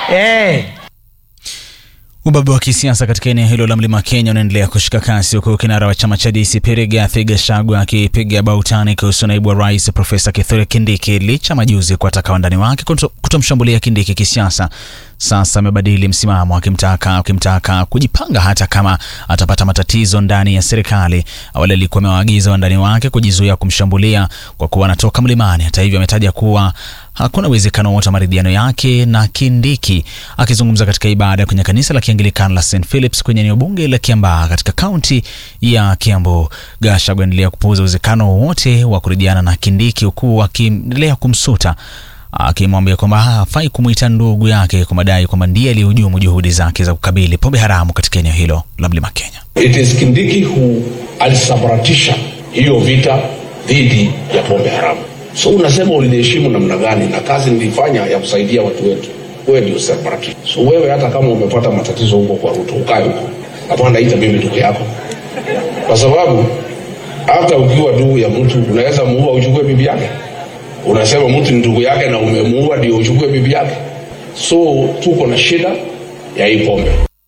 Eh. Ubabe wa kisiasa katika eneo hilo la mlima Kenya unaendelea kushika kasi huku kinara wa chama cha DCP Rigathi Gachagua akipiga bautani kuhusu naibu wa rais Profesa Kithure Kindiki licha majuzi kuwataka wandani wake kuto- kutomshambulia Kindiki kisiasa. Sasa amebadili msimamo akimtaka akimtaka kujipanga hata kama atapata matatizo ndani ya serikali. Awali alikuwa amewaagiza wandani wake kujizuia kumshambulia kwa kuwa anatoka mlimani. Hata hivyo, ametaja kuwa hakuna uwezekano wote wa maridhiano yake na Kindiki. Akizungumza katika ibada kwenye kanisa la Kianglikana la St Philips kwenye eneo bunge la Kiambaa katika kaunti ya Kiambu, Gachagua endelea kupuuza uwezekano wowote wa kuridhiana na Kindiki huku akiendelea kumsuta akimwambia kwamba hafai kumwita ndugu yake kwa madai kwamba ndiye aliyehujumu juhudi zake za kukabili pombe haramu katika eneo hilo la mlima Kenya. It is Kindiki who alisambaratisha hiyo vita dhidi ya pombe haramu. So unasema uliniheshimu namna gani na kazi nilifanya ya kusaidia watu wetu? Wewe ndio sambaratisha. So wewe hata kama umepata matatizo huko kwa Ruto, ukae huko. Hapana, ita mimi ndugu yako, kwa sababu hata ukiwa ndugu ya mtu unaweza muua uchukue bibi yake. Unasema mtu ni ndugu yake na umemuua ndio uchukue bibi yake. So tuko na shida ya hii pombe.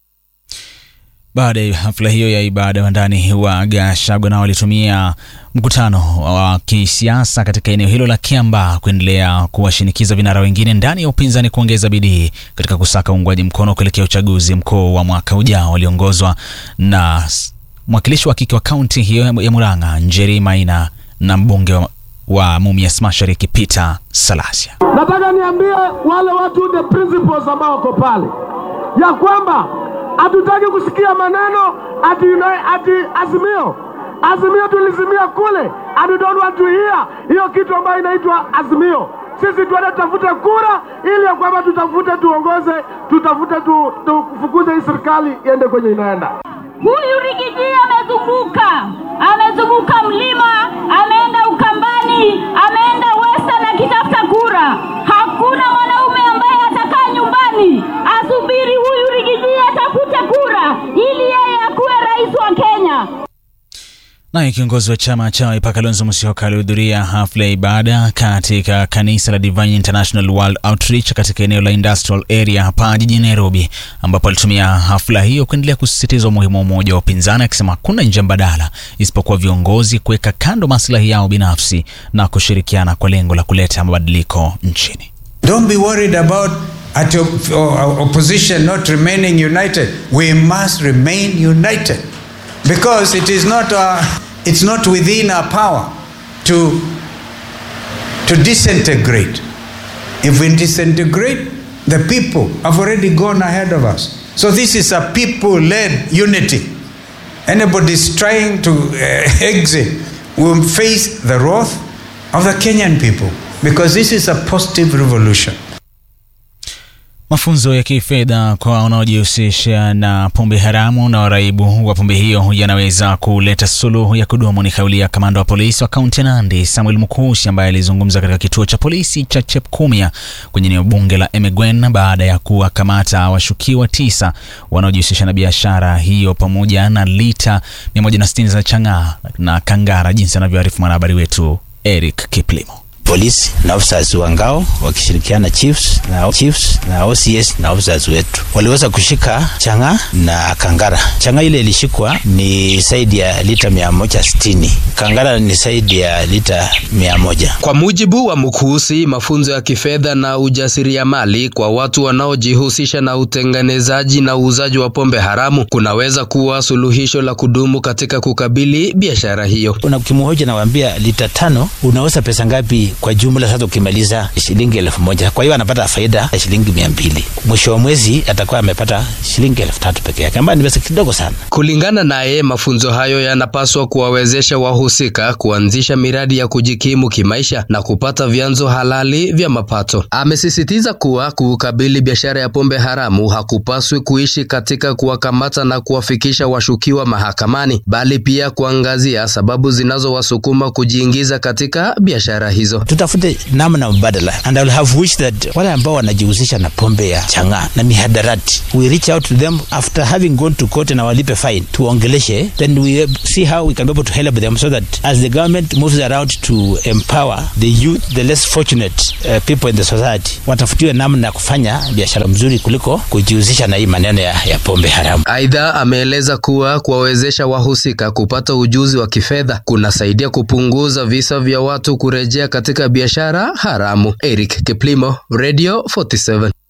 Baada ya hafla hiyo ya ibada, wandani wa Gachagua nao walitumia mkutano wa kisiasa katika eneo hilo la Kiambaa kuendelea kuwashinikiza vinara wengine ndani ya upinzani kuongeza bidii katika kusaka uungwaji mkono kuelekea uchaguzi mkuu wa mwaka ujao. Waliongozwa na s- mwakilishi wa kike wa kaunti hiyo ya Murang'a Njeri Maina na mbunge wa, wa Mumias Mashariki Peter Salasia. Nataka niambie wale watu the principles ambao wako pale ya kwamba hatutaki kusikia maneno ati, ati, ati azimio azimio tulizimia kule and we don't want to hear hiyo kitu ambayo inaitwa azimio. Sisi tuende tutafute kura ili ya kwamba tutafute tuongoze, tutafute tu, tufukuze hii serikali iende kwenye inaenda. Huyu Rigiji amezunguka, amezunguka mlima, ameenda Ukambani, ameenda Western akitafuta kura. Hakuna mwanaume ambaye atakaa nyumbani asubiri huyu Rigiji atafute kura ili yeye akuwe rais wa Kenya. Naye kiongozi wa chama cha Wiper Kalonzo Musyoka alihudhuria hafla ya ibada katika kanisa la Divine International World Outreach katika eneo la Industrial Area hapa jijini Nairobi, ambapo alitumia hafla hiyo kuendelea kusisitiza umuhimu wa umoja wa upinzani, akisema hakuna njia mbadala isipokuwa viongozi kuweka kando maslahi yao binafsi na kushirikiana kwa lengo la kuleta mabadiliko nchini. Don't be worried about at op- o- opposition not remaining united. We must remain united because it is not uh, it's not within our power to to disintegrate. If we disintegrate, the people have already gone ahead of us. So this is a people-led unity. Anybody is trying to uh, exit will face the wrath of the Kenyan people because this is a positive revolution. Mafunzo ya kifedha kwa wanaojihusisha na pombe haramu na waraibu wa pombe hiyo yanaweza kuleta suluhu ya kudumu, ni kauli ya kamanda wa polisi wa kaunti ya Nandi Samuel Mukushi, ambaye alizungumza katika kituo cha polisi cha Chepkumia kwenye eneo bunge la Emegwen baada ya kuwakamata washukiwa tisa wanaojihusisha na biashara hiyo pamoja na lita 160 za chang'aa na kangara, jinsi anavyoarifu mwanahabari wetu Eric Kiplimo. polisi na officers wa ngao wakishirikiana chiefs na chiefs na OCS na officers wetu waliweza kushika changa na kangara. Changa ile ilishikwa ni zaidi ya lita mia moja sitini kangara ni zaidi ya lita mia moja. Kwa mujibu wa Mukusi, mafunzo ya kifedha na ujasiriamali kwa watu wanaojihusisha na utengenezaji na uuzaji wa pombe haramu kunaweza kuwa suluhisho la kudumu katika kukabili biashara hiyo. Una ukimhoja nawaambia lita tano unauza pesa ngapi kwa jumla? Sasa ukimaliza shilingi elfu moja kwa hiyo anapata faida ya shilingi mia mbili mwisho wa mwezi atakuwa amepata shilingi elfu tatu peke yake, ambayo ni pesa kidogo sana. Kulingana naye, mafunzo hayo yanapaswa kuwawezesha wahusika kuanzisha miradi ya kujikimu kimaisha na kupata vyanzo halali vya mapato. Amesisitiza kuwa kukabili biashara ya pombe haramu hakupaswi kuishi katika kuwakamata na kuwafikisha washukiwa mahakamani, bali pia kuangazia sababu zinazowasukuma kujiingiza katika biashara hizo. tutafute namna mbadala and I will have wished that wale ambao wanajihusisha na pombe ya chang'aa na mihadarati we reach out to them after having gone to court na walipe fine tuongeleshe then we see how we can be able to help them so that as the government moves around to empower the youth the less fortunate uh, people in the society watafutiwe namna ya kufanya biashara mzuri kuliko kujihusisha na hii maneno ya, ya pombe haramu Aidha, ameeleza kuwa kuwawezesha wahusika kupata ujuzi wa kifedha kunasaidia kupunguza visa vya watu kurejea katika biashara haramu. Eric Kiplimo, Radio 47.